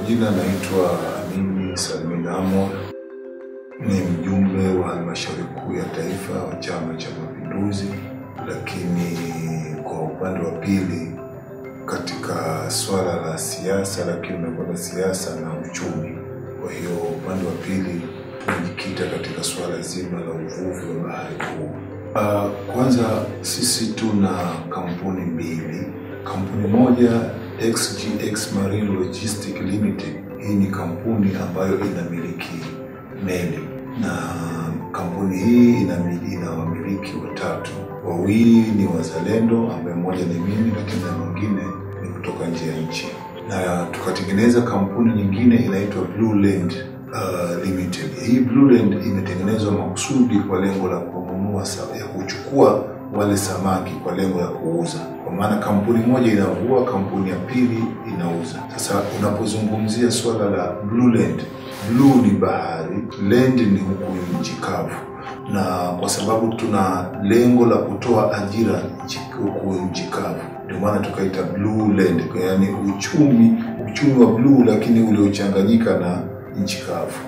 majina naitwa Amini Salmin Amor, ni mjumbe wa halmashauri kuu ya taifa wa Chama cha Mapinduzi, lakini kwa upande wa pili katika swala la siasa, lakini unakwenda siasa na uchumi. Kwa hiyo upande wa pili tunajikita katika swala zima la uvuvi wa bahari kuu. Uh, kwanza sisi tuna kampuni mbili. Kampuni moja XGX Marine Logistics Limited, hii ni kampuni ambayo inamiliki meli na kampuni hii ina, ina wamiliki watatu, wawili ni wazalendo ambaye mmoja ni mimi, lakini na mwingine ni kutoka nje ya nchi, na tukatengeneza kampuni nyingine inaitwa Blue Land uh, Limited. Hii Blue Land imetengenezwa makusudi kwa lengo la kununua ya kuchukua wale samaki kwa lengo la kuuza, kwa maana kampuni moja inavua, kampuni ya pili inauza. Sasa unapozungumzia swala la Blue Land, blue ni bahari, land ni huku nchi kavu, na kwa sababu tuna lengo la kutoa ajira huku nchi kavu, ndio maana tukaita Blue Land, yaani uchumi uchumi wa bluu, lakini uliochanganyika na nchi kavu.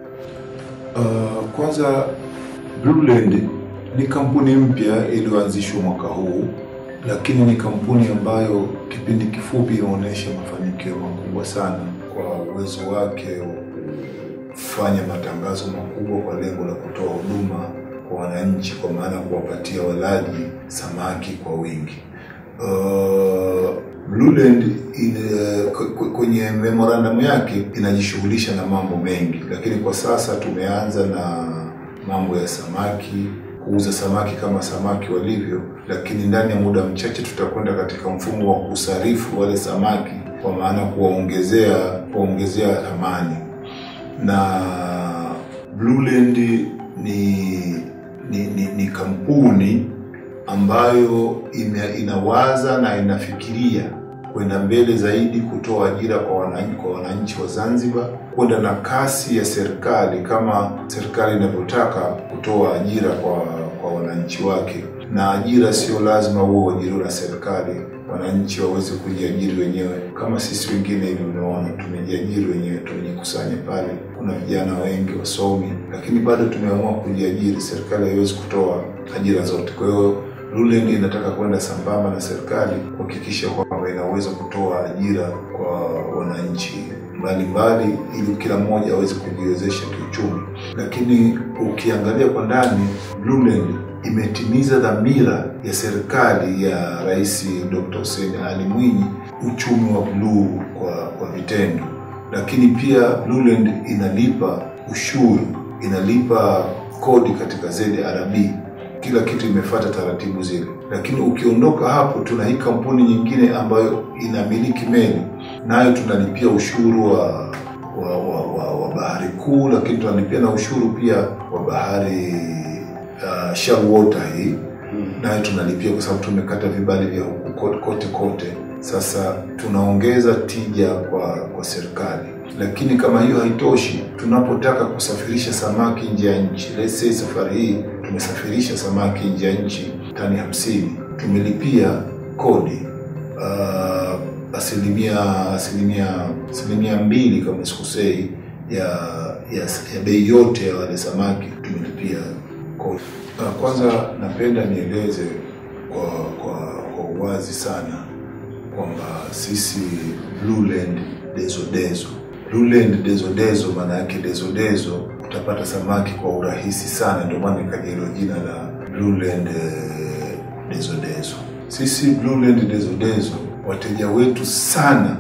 Uh, kwanza Blue Land ni kampuni mpya iliyoanzishwa mwaka huu, lakini ni kampuni ambayo kipindi kifupi inaonyesha mafanikio makubwa sana kwa uwezo wake wa kufanya matangazo makubwa kwa lengo la kutoa huduma kwa wananchi, kwa maana ya kuwapatia walaji samaki kwa wingi. Uh, Blue Land kwenye memorandum yake inajishughulisha na mambo mengi, lakini kwa sasa tumeanza na mambo ya samaki kuuza samaki kama samaki walivyo, lakini ndani ya muda mchache tutakwenda katika mfumo wa kusarifu wale samaki, kwa maana kuwaongezea kuwaongezea thamani. Na Blue Land ni, ni, ni, ni kampuni ambayo ime, inawaza na inafikiria kwenda mbele zaidi kutoa ajira kwa wananchi kwa wananchi wa Zanzibar, kwenda na kasi ya serikali kama serikali inavyotaka kutoa ajira kwa kwa wananchi wake. Na ajira sio lazima uwe uajiriwa na serikali, wananchi waweze kujiajiri wenyewe kama sisi wengine hivi. Unaona, tumejiajiri wenyewe, tumejikusanya pale. Kuna vijana wengi wasomi, lakini bado tumeamua kujiajiri. Serikali haiwezi kutoa ajira zote, kwa hiyo Blue Land inataka kwenda sambamba na serikali kuhakikisha kwamba inaweza kutoa ajira kwa wananchi mbalimbali ili kila mmoja aweze kujiwezesha kiuchumi. Lakini ukiangalia kwa ndani, Blue Land imetimiza dhamira ya serikali ya Rais Dr. Hussein Ali Mwinyi, uchumi wa bluu kwa, kwa vitendo. Lakini pia Blue Land inalipa ushuru, inalipa kodi katika ZRB kila kitu imefuata taratibu zile, lakini ukiondoka hapo, tuna hii kampuni nyingine ambayo inamiliki meli, nayo tunalipia ushuru wa wa, wa, wa, wa bahari kuu, lakini tunalipia na ushuru pia wa bahari uh, shallow water hii nayo tunalipia kwa sababu tumekata vibali vya huku kote kote. Sasa tunaongeza tija kwa kwa serikali, lakini kama hiyo haitoshi, tunapotaka kusafirisha samaki nje ya nchi, let's say safari hii tumesafirisha samaki nje ya nchi tani hamsini, tumelipia kodi uh, asilimia asilimia asilimia mbili kama sikusei ya ya, ya bei yote ya wale samaki tumelipia kodi. Uh, kwanza napenda nieleze kwa kwa kwa uwazi sana kwamba sisi Blue Land Dezo Dezo, Blue Land Dezo Dezo, maana yake Dezo Dezo utapata samaki kwa urahisi sana, ndio maana ikaja hilo jina la Blue Land Dezo Dezo. Sisi Blue Land Dezo Dezo, wateja wetu sana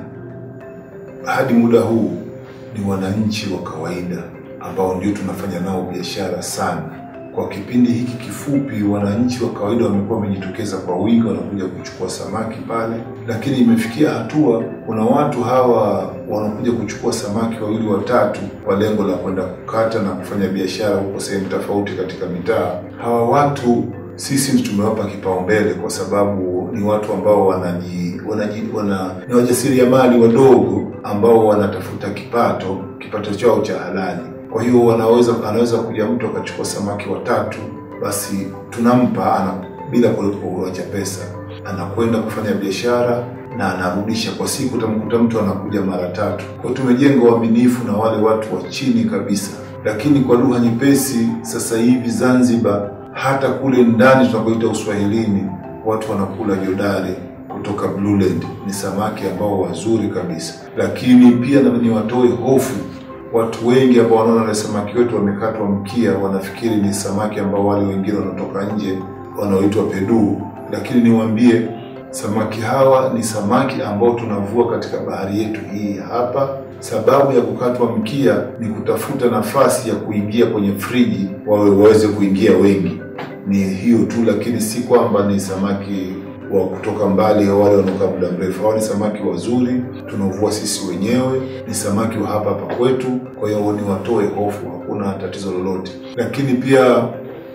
hadi muda huu ni wananchi wa kawaida ambao ndio tunafanya nao biashara sana kwa kipindi hiki kifupi, wananchi wa kawaida wamekuwa wamejitokeza kwa wingi, wanakuja kuchukua samaki pale, lakini imefikia hatua kuna watu hawa wanakuja kuchukua samaki wawili watatu kwa lengo la kwenda kukata na kufanya biashara huko sehemu tofauti katika mitaa. Hawa watu sisi tumewapa kipaumbele kwa sababu ni watu ambao wanaji, wanaji, wana, ni wajasiriamali wadogo ambao wanatafuta kipato kipato chao cha halali kwa hiyo wanaweza anaweza kuja mtu akachukua samaki watatu, basi tunampa ana bila kuacha pesa. anakwenda kufanya biashara na anarudisha kwa siku. Utamkuta mtu anakuja mara tatu. Kwa hiyo tumejenga uaminifu na wale watu wa chini kabisa, lakini kwa lugha nyepesi, sasa hivi Zanzibar, hata kule ndani tunakoita Uswahilini, watu wanakula jodari kutoka Blueland. Ni samaki ambao wazuri kabisa, lakini pia na niwatoe hofu watu wengi ambao wanaona wale samaki wetu wamekatwa mkia, wanafikiri ni samaki ambao wale wengine wanatoka nje wanaoitwa peduu, lakini niwaambie samaki hawa ni samaki ambao tunavua katika bahari yetu hii hapa. Sababu ya kukatwa mkia ni kutafuta nafasi ya kuingia kwenye friji, wawe waweze kuingia wengi. Ni hiyo tu, lakini si kwamba ni samaki wa kutoka mbali au wale wanaokaa muda mrefu. Hawa ni samaki wazuri, tunaovua sisi wenyewe, ni samaki wa hapa hapa kwetu. Kwa hiyo ni watoe hofu, hakuna tatizo lolote. Lakini pia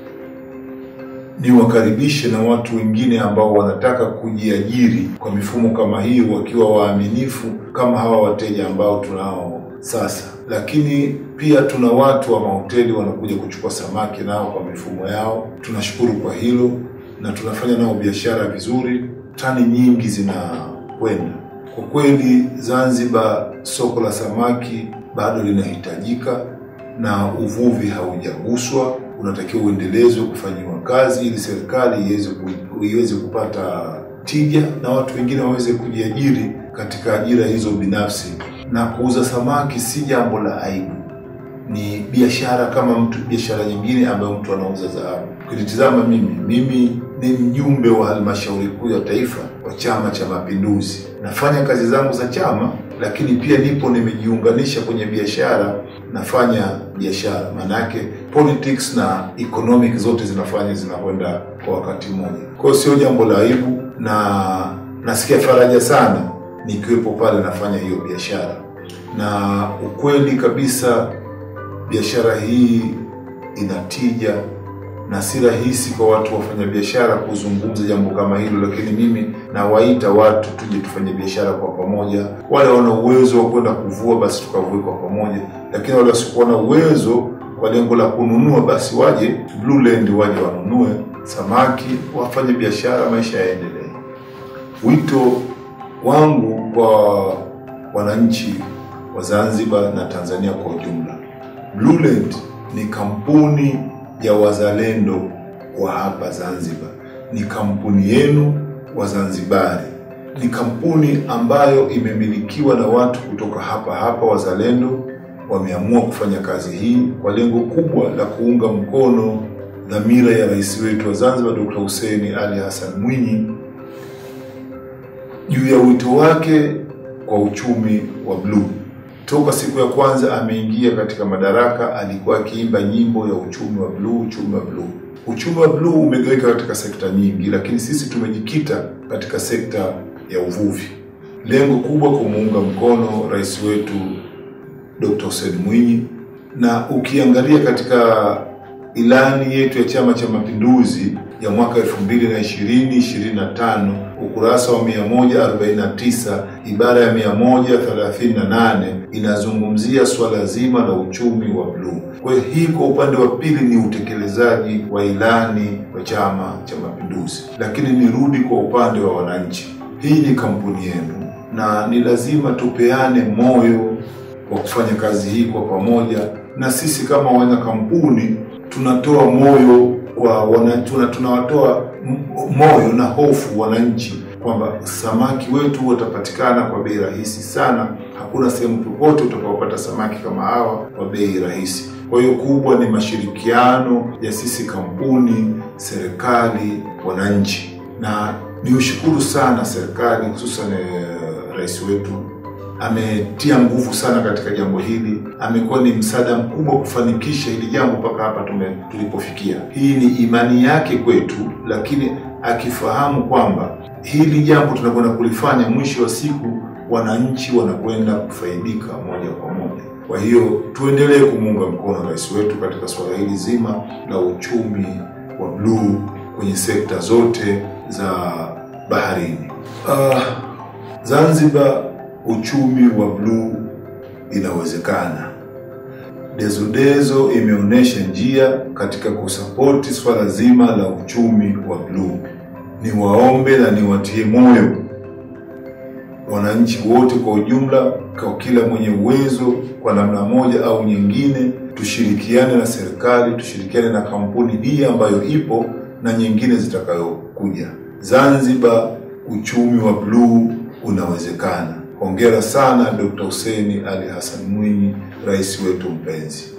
niwakaribishe na watu wengine ambao wanataka kujiajiri kwa mifumo kama hiyo, wakiwa waaminifu kama hawa wateja ambao tunao sasa. Lakini pia tuna watu wa mahoteli wanakuja kuchukua samaki nao kwa mifumo yao. Tunashukuru kwa hilo na tunafanya nao biashara vizuri, tani nyingi zinakwenda. Kwa kweli, Zanzibar soko la samaki bado linahitajika na uvuvi haujaguswa, unatakiwa uendelezwe kufanyiwa kazi ili serikali iweze ku- iweze kupata tija na watu wengine waweze kujiajiri katika ajira hizo binafsi. Na kuuza samaki si jambo la aibu, ni biashara kama mtu biashara nyingine ambayo mtu anauza dhahabu. Ukitizama mimi, mimi ni mjumbe wa halmashauri kuu ya taifa wa Chama cha Mapinduzi. Nafanya kazi zangu za chama, lakini pia nipo nimejiunganisha kwenye biashara, nafanya biashara. Maana yake politics na economic zote zinafanya zinakwenda kwa wakati mmoja. Kwa hiyo sio jambo la aibu, na nasikia faraja sana nikiwepo pale nafanya hiyo biashara, na ukweli kabisa biashara hii ina tija na si rahisi kwa watu wafanya biashara kuzungumza jambo kama hilo, lakini mimi nawaita watu tuje tufanye biashara kwa pamoja. Wale wana uwezo wa kwenda kuvua, basi tukavue kwa pamoja, lakini wale wasiokuwa na uwezo kwa lengo la kununua, basi waje Blueland, waje wanunue samaki, wafanye biashara, maisha yaendelee. Wito wangu kwa wananchi wa Zanzibar na Tanzania kwa ujumla, Blueland ni kampuni ya wazalendo wa hapa Zanzibar, ni kampuni yenu Wazanzibari, ni kampuni ambayo imemilikiwa na watu kutoka hapa hapa wazalendo. Wameamua kufanya kazi hii kwa lengo kubwa la kuunga mkono dhamira ya rais wetu wa Zanzibar Dr. Hussein Ali Hassan Mwinyi juu ya wito wake kwa uchumi wa bluu. Toka siku ya kwanza ameingia katika madaraka, alikuwa akiimba nyimbo ya uchumi wa bluu, uchumi wa bluu. Uchumi wa bluu umegawika katika sekta nyingi, lakini sisi tumejikita katika sekta ya uvuvi. Lengo kubwa kumuunga mkono rais wetu Dr. Hussein Mwinyi, na ukiangalia katika ilani yetu ya Chama cha Mapinduzi ya mwaka 2020 25 ukurasa wa 149 ibara ya 138 inazungumzia swala zima la uchumi wa bluu. Kwa hiyo hii kwa upande wa pili ni utekelezaji wa ilani wa Chama cha Mapinduzi, lakini nirudi kwa upande wa wananchi. Hii ni kampuni yenu na ni lazima tupeane moyo wa kufanya kazi hii kwa pamoja, na sisi kama wana kampuni tunatoa moyo kwa wana, tuna, tunawatoa m- moyo na hofu wananchi kwamba samaki wetu watapatikana kwa bei rahisi sana. Hakuna sehemu popote utakaopata samaki kama hawa kwa bei rahisi. Kwa hiyo kubwa ni mashirikiano ya sisi kampuni, serikali, wananchi, na niushukuru sana serikali hususan eh, rais wetu ametia nguvu sana katika jambo hili, amekuwa ni msaada mkubwa kufanikisha hili jambo mpaka hapa tume tulipofikia. Hii ni imani yake kwetu, lakini akifahamu kwamba hili jambo tunakwenda kulifanya, mwisho wa siku wananchi wanakwenda kufaidika moja kwa moja. Kwa hiyo tuendelee kumuunga mkono rais wetu katika suala hili zima la uchumi wa bluu kwenye sekta zote za baharini. Uh, Zanzibar uchumi wa bluu inawezekana. Dezodezo imeonyesha njia katika kusapoti swala zima la uchumi wa bluu. niwaombe na niwatie moyo wananchi wote kwa ujumla, kwa kila mwenye uwezo kwa namna moja au nyingine, tushirikiane na serikali, tushirikiane na kampuni hii ambayo ipo na nyingine zitakayokuja. Zanzibar, uchumi wa bluu unawezekana. Hongera sana Dr. Hussein Ali Hassan Mwinyi, rais wetu mpenzi.